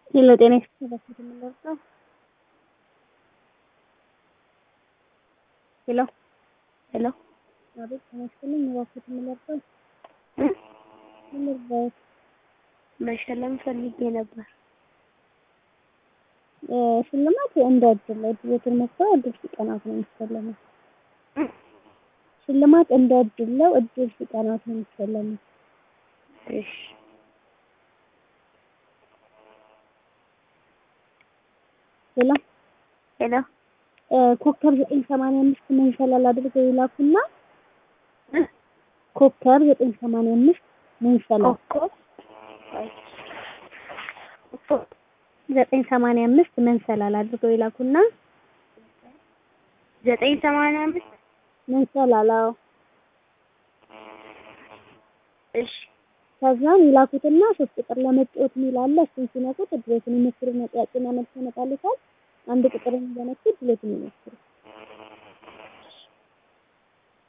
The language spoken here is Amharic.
ሄሎ ጤና ይስጥልኝ የምንለብሰው ሄሎ ሄሎ አቤት ጤና ይስጥልኝ እባክዎት የምንለብሰው ምን ልርዳዎት? መሸለም ፈልጌ ነበር። ሽልማት እንደ እድል ነው። እድሎትን መክፈል እድል ሲቀናት ነው የሚሸለመው። ሽልማት እንደ እድል ነው። እድል ሲቀናት ነው የሚሸለመው። እሺ ሄሎ ሄሎ ኮከብ ዘጠኝ ሰማንያ አምስት መንሸላል አድርገው ይላኩና ኮከብ ዘጠኝ ሰማንያ አምስት መንሸላል ኮከብ ዘጠኝ ሰማንያ አምስት መንሰላል አድርገው ይላኩና ዘጠኝ ሰማንያ አምስት መንሰላል አዎ እሺ ከዛም ይላኩትና ሶስት ቁጥር ለመጫወት የሚል አለ። እሱን ሲነኩት እድሎትን ይሞክሩና ጥያቄና መልስ ያመጣልታል። አንድ ቁጥርን እየነኩ እድሎትን ይሞክሩ።